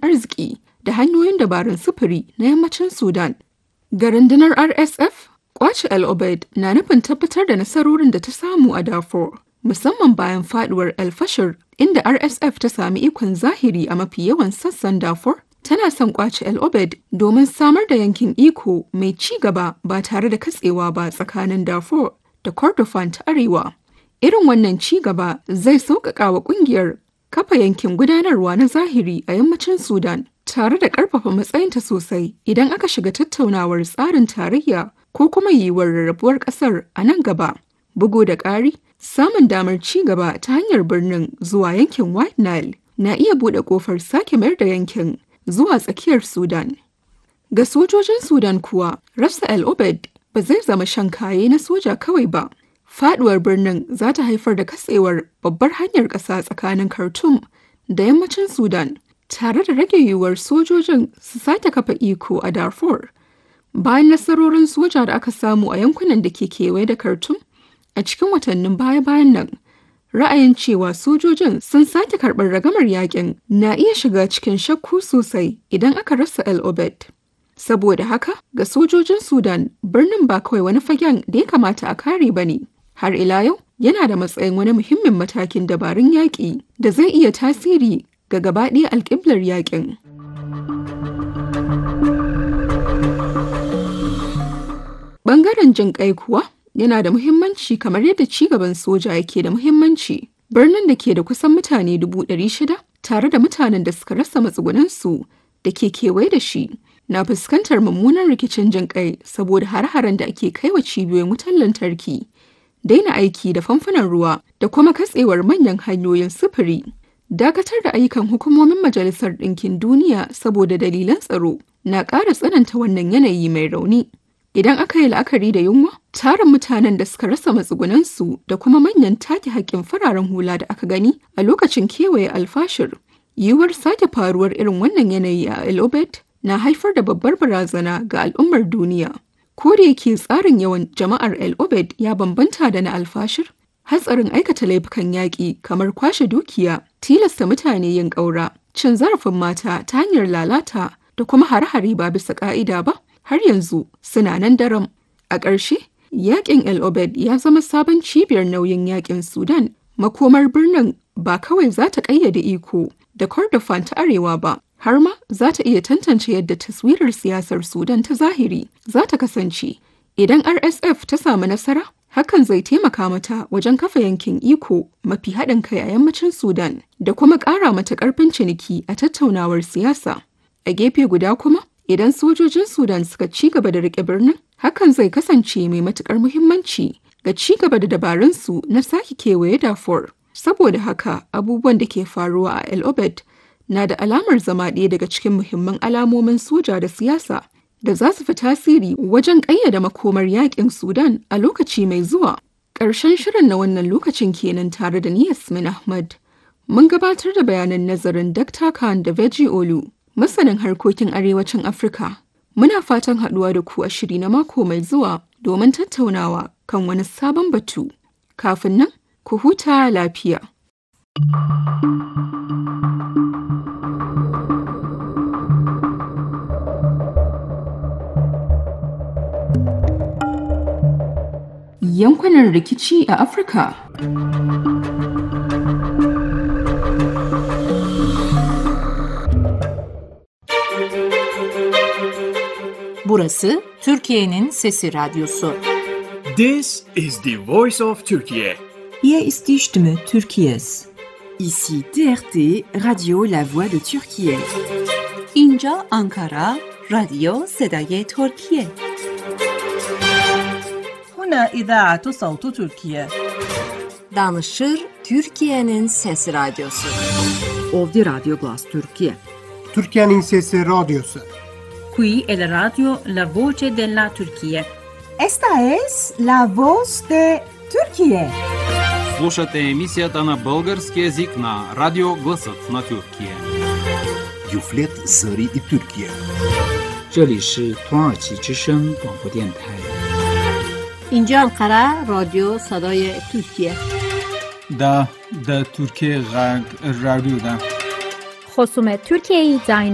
arziki da hanyoyin dabarun sufuri na yammacin Sudan. Ga rundunar RSF, kwace El Obeid na nufin tabbatar da nasarorin da ta samu a Darfur, musamman bayan faduwar El Fashir inda RSF ta sami ikon zahiri a mafi yawan sassan Darfur. Tana son kwace El Obeid domin samar da yankin iko mai ci gaba ba tare da katsewa ba tsakanin Darfur da Kordofan ta Arewa. Irin wannan ci gaba zai sauƙaƙa wa ƙungiyar kafa yankin gudanarwa na zahiri a yammacin Sudan tare da ƙarfafa matsayinta sosai idan aka shiga tattaunawar tsarin tarayya ko kuma yiwuwar rarrabuwar ƙasar a nan gaba. Bugu da ƙari, samun damar ci gaba ta hanyar birnin zuwa yankin White Nile na iya buɗe ƙofar sake mayar da yankin zuwa tsakiyar Sudan. Ga sojojin Sudan kuwa, rasa El Obed ba zai zama shan kaye na soja kawai ba. Faduwar birnin za ta haifar da katsewar babbar hanyar ƙasa tsakanin Khartoum da yammacin Sudan, tare da rage yiwuwar sojojin su sake kafa iko a Darfur. Bayan nasarorin soja da aka samu a yankunan da ke kewaye da Khartoum a cikin watannin baya-bayan nan, ra'ayin cewa sojojin sun sake karɓar ragamar yakin na iya shiga cikin shakku sosai idan aka rasa El Obed. Saboda haka, ga sojojin Sudan, birnin ba kawai wani fagen da ya kamata a kare ba ne. Har ila yau, yana da matsayin wani muhimmin matakin dabarun yaƙi da zai iya tasiri ga gabaɗaya alƙiblar yaƙin. Ɓangaren jin ƙai kuwa yana da muhimmanci kamar yadda cigaban soja yake da muhimmanci. Birnin da ke da kusan mutane dubu ɗari shida tare da mutanen da suka rasa matsugunansu da ke kewaye da shi na fuskantar mummunan rikicin jin ƙai saboda har-haren da ake kaiwa cibiyoyin wutar lantarki. daina aiki da famfunan ruwa da kuma katsewar manyan hanyoyin sufuri. Dakatar da ayyukan hukumomin Majalisar Ɗinkin Duniya saboda dalilan tsaro na ƙara tsananta wannan yanayi mai rauni. Idan aka yi la'akari da yunwa, tarin mutanen da suka rasa matsugunansu da kuma manyan take haƙƙin fararen hula da aka gani a lokacin kewaye alfashir. Yiwuwar sake faruwar irin wannan yanayi a El Obed na haifar da babbar barazana ga al'ummar duniya. ko da yake tsarin yawan jama'ar El Obed ya bambanta da na alfashir, hatsarin aikata laifukan yaƙi kamar kwashe dukiya, tilasta mutane yin ƙaura, cin zarafin mata ta hanyar lalata da kuma hare-hare ba bisa ƙa'ida ba, har yanzu suna nan daram. A ƙarshe, yaƙin El Obed ya zama sabon cibiyar nauyin yaƙin Sudan. Makomar birnin ba kawai za ta ƙayyade iko da Kordofan ta Arewa ba, har ma za ta iya tantance yadda taswirar siyasar Sudan ta zahiri za ta kasance. Idan RSF ta samu nasara, hakan zai taimaka mata wajen kafa yankin iko mafi haɗin kai a yammacin Sudan da kuma ƙara mata ƙarfin ciniki a tattaunawar siyasa. A gefe guda kuma, idan sojojin Sudan suka ci gaba da riƙe birnin, hakan zai kasance mai matuƙar muhimmanci ga ci gaba da dabarunsu na sake kewaye Darfur. Saboda haka, abubuwan da ke faruwa a El Obed na da alamar zama ɗaya daga cikin muhimman alamomin soja da siyasa da za su fi tasiri wajen ƙayyada makomar yaƙin Sudan a lokaci mai zuwa. Ƙarshen shirin na wannan lokacin kenan tare da ni Yasmin Ahmad. Mun gabatar da bayanan nazarin Dr. Khan da Veji Olu, masanin harkokin arewacin Afirka. Muna fatan haɗuwa da ku a shiri na mako mai zuwa domin tattaunawa kan wani sabon batu. Kafin nan, ku huta lafiya. yankunan rikici a Afirka. Burası Türkiye'nin Sesi Radyosu. This is the voice of Turkey. Hier ist die Stimme Türkiye's. Ici TRT Radio La Voix de Turquie. اینجا آنکارا رادیو صدای ترکیه هنا إذاعة صوت تركيا Danışır Türkiye'nin Sesi Radyosu. Ovdje Radio Glas Turkije. Türkiye'nin Sesi Radyosu. Qui è la radio La Voce della Turchia. Esta es la voz de Turquie. Слушате емисията на български язик на Радио Гласът на Тюркия. Юфлет Зари и Тюркия. 这里是土耳其之声广播电台。 اینجا انقره رادیو صدای ترکیه دا د ترکیه غږ رادیو ده خصوم ترکیه